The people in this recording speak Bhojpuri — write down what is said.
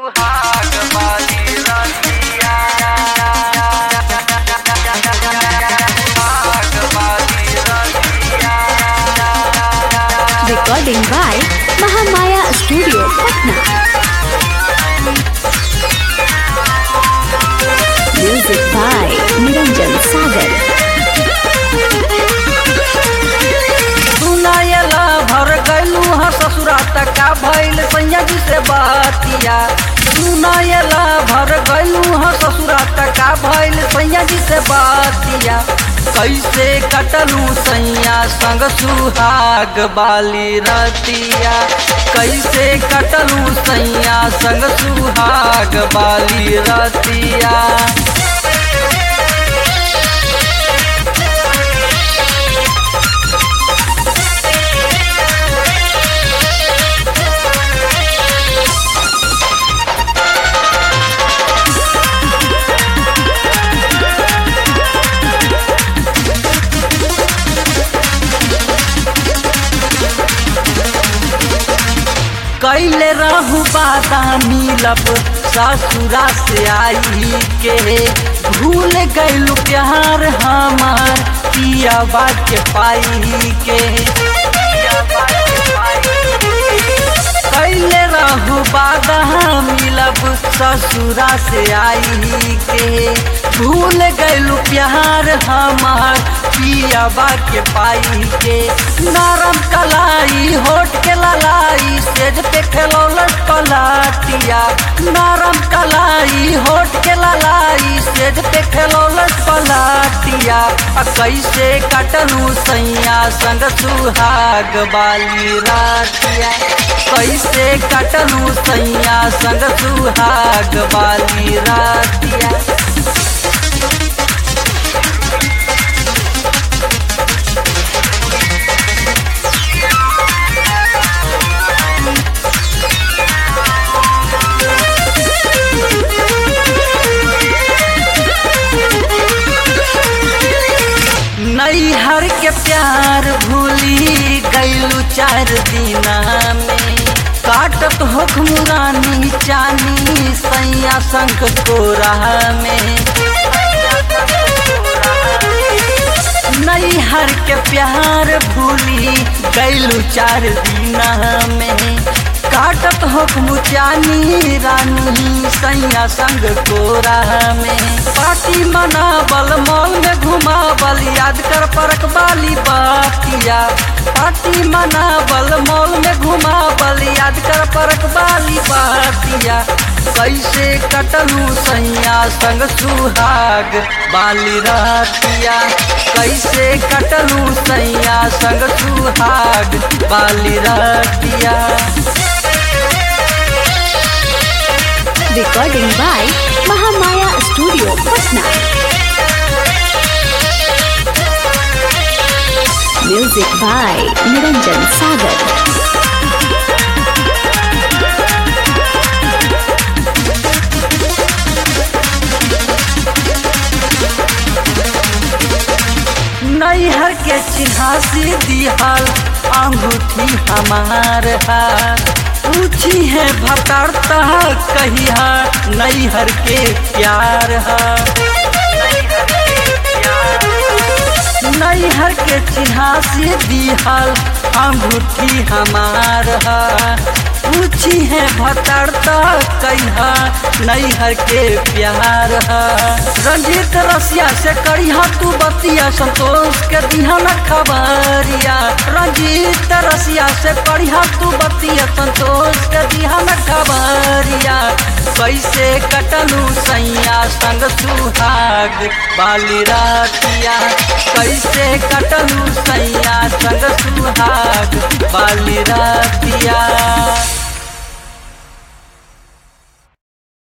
सुहाग वाली रतिया सुहाग वाली रतिया Recording by Mahamaya Studio, Patna. Music by Niranjan Sagar. सुनायला भर गैलू ह ससुरा तका भैल सैया जी से बातिया सुनायला भर गैलू ह ससुरा तका भैल सैया जी से बातिया कैसे कटलू सैया संग सुहाग बाली रतिया कैसे कटलू सैया संग सुहाग बाली रतिया कैले रहू बादामी लब ससुरा से आई के भूल गैलू प्यार हमार पिया के पाई के कैले रहू बादामी लब ससुरा से आई के भूल गैलू प्यार हमार पिया के पाई के नरम कलाई होठ के ललाई सेज पे खेलौलट पलाटिया नरम कलाई होठ के ललाई सेज पे खेलौलट पलाटिया आ कैसे कटलू सैया संग सुहाग बाली रातिया कैसे कटलू सैया संग सुहाग बाली रातिया नैहर के प्यार भूली गैलू चार दिना में काटत होख मुरानी चानी सैया संग कोरा में नैहर के प्यार भूली गैलू चार दिना में काटत होख मुचानी रानी सैया संग कोरा में पार्टी मनाबल मॉल में घुमाबल याद कर परक बाली बातिया पार्टी मनाबल मॉल में घुमाबल याद कर परक बाली बातिया कैसे कटलू सैया संग सुहाग बाली रातिया कैसे कटलू सैया संग सुहाग बाली रातिया Recording by Mahamaya Studio, Patna. Music by Niranjan Sagar. नैहर के चिन्हासी दिहल अंगूठी हमार है पूछी है भतरता कहिया नैहर के प्यार है नैहर के चिन्हासी दिहल अंगूठी हमार है पूछी है भतरता कहिया नैहर के प्यार है रंजीत रसिया से करिया तू बतिया संतोष के दिहा न खबरिया रंजीत रसिया से करिया तू बतिया संतोष के दिहा न खबरिया कैसे कटलू सैया संग सुहाग बाली रातिया कैसे कटलू सैया संग सुहाग बाली रातिया